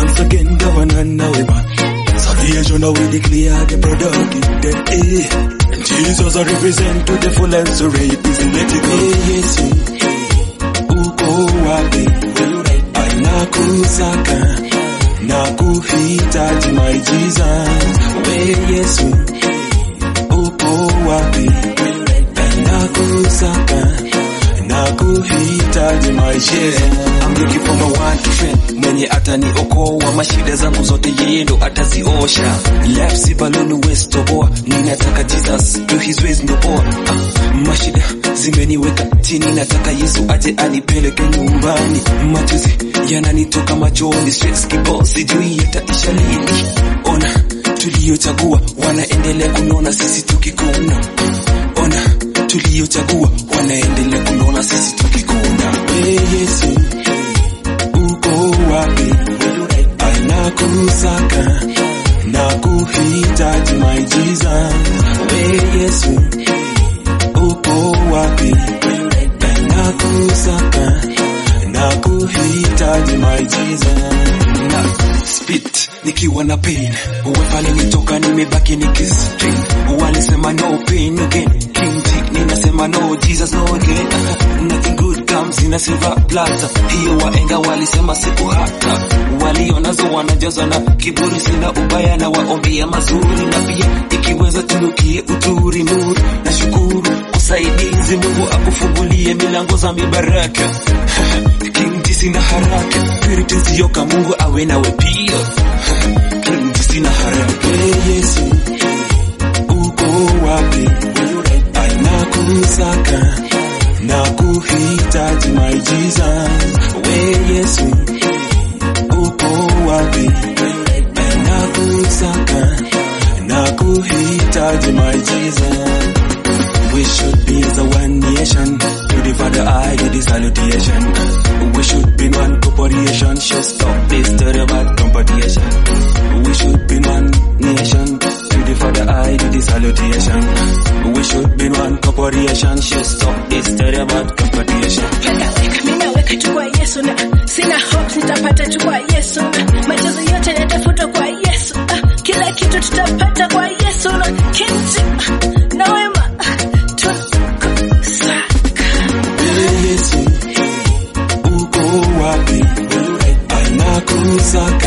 Once again, governor now we man. Salvation now we declare the product in the air. And Jesus I represent to the full and so rape is let it go. Yesu, uko wapi? Anakusaka na kuhitaji my Jesus. We Yesu, uko wapi? Nakusaka na kuhitaji my Jesus. I'm looking for my one to friend mwenye ataniokoa mashida zangu zote yeye ndo ataziosha left si balloon west toboa ninataka Jesus do his ways ndo poa ah, mashida zimeniweka chini nataka Yesu aje anipeleke nyumbani machozi yananitoka machoni stress kibao sijui yataisha lini ona tuliochagua wanaendelea kunona sisi tukikona ona tuliochagua wanaendelea kunona sisi tukikona We Yesu, uko wapi? Anakusaka na kuhitaji my Jesus. We Yesu, uko wapi? Anakusaka na kuhitaji my Jesus. na spit nikiwa na pain uwe pale nitoka nimebaki nikistrain walisema no pain again king T, ninasema no jesus no again nothing good comes in a silver platter hiyo waenga walisema siku hata walionazo wanajaza na kiburi sina ubaya na waombea mazuri na pia ikiweza tunukie uturi nuru na shukuru usaidizi mungu akufungulie milango za mibaraka king T, sina haraka purity zioka mungu awe nawe pia king T, sina haraka We Yesu, uko wapi? Anakusaka na kuhitaji my Jesus. We Yesu, uko wapi? Anakusaka na kuhitaji my Jesus. We should be as a one nation. To the Father, I do the salutation. We should be one corporation. Should stop this terrible competition. We should be one nation. To the Father, I do the salutation. We should be one corporation. Should stop this terrible competition. Mimi naweka tu kwa Yesu na sina hope nitapata tu kwa Yesu na machozi yote yatafutwa kwa Yesu. Ah, Kila kitu tutapata kwa Yesu na kinti ah, na wema ah, tukusaka. Ee Yesu, uko wapi? Anakusaka